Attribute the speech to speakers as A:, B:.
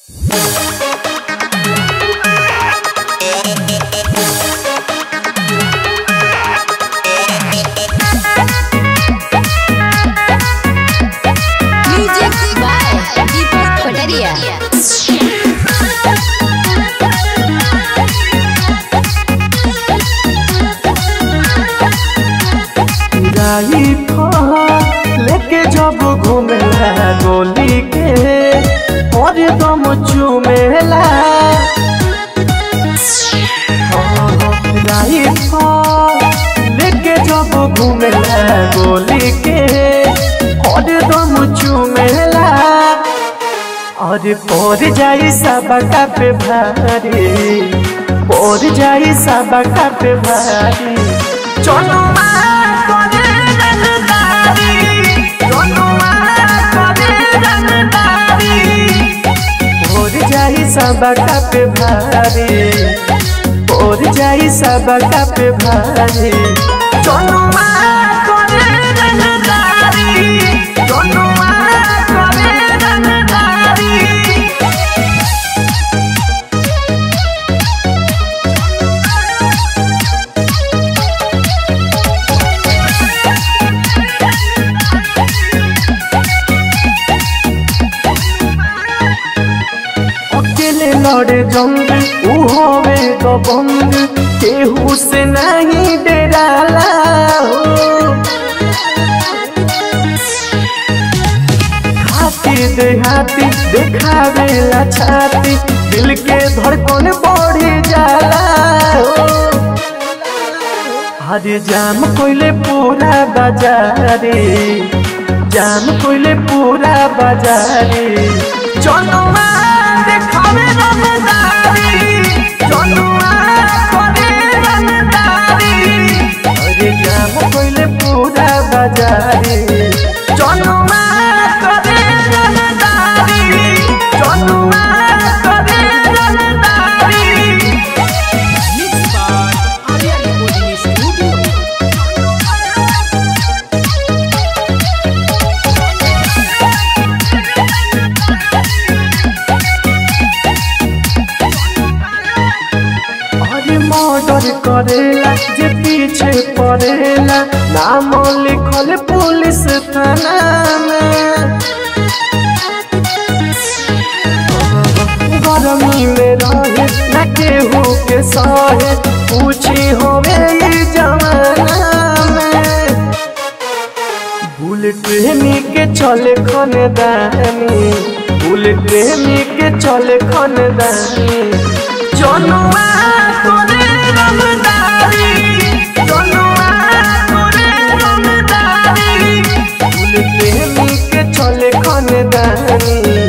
A: दम चुमेला राइफल लेके जब घूमेला गोली के हरदम चुमेला और पड़ जाई सबका पे भारी पड़ जाई सबका पे भारी चलो जाई सबका पे भारी पड़ जाई सबका पे भारी चलो अकेले लड़े जंग ऊ होवे दबंग केहू से नहीं डराला हो हाथी देहाती देखावेला छाती दिल के धड़कन बढ़ी जाला हो हरे जाम कोइले पूरा बाजारे जाम कोइले पूरा बाजारे चलो देखावे रंगदारी चनुआ करे रंगदारी अरे जाम कोइले पूरा बाजारी चनुआ करे रंगदारी चनुआ करे रंगदारी
B: Mixed by Arya Recording Studio.
A: अरे मर्डर करेला जे पीछे पड़ेला नाम लिखल पुलिस थाना में गरमी में रहे न केहू के सहे पूछी होवे ई जमाना में बुलेट प्रेमी के चले खनदानी बुलेट प्रेमी के चले खनदानी जनुआ तोरे रंगदारी जनुआ तोरे रंगदारी बुलेट प्रेमी के चले खनदानी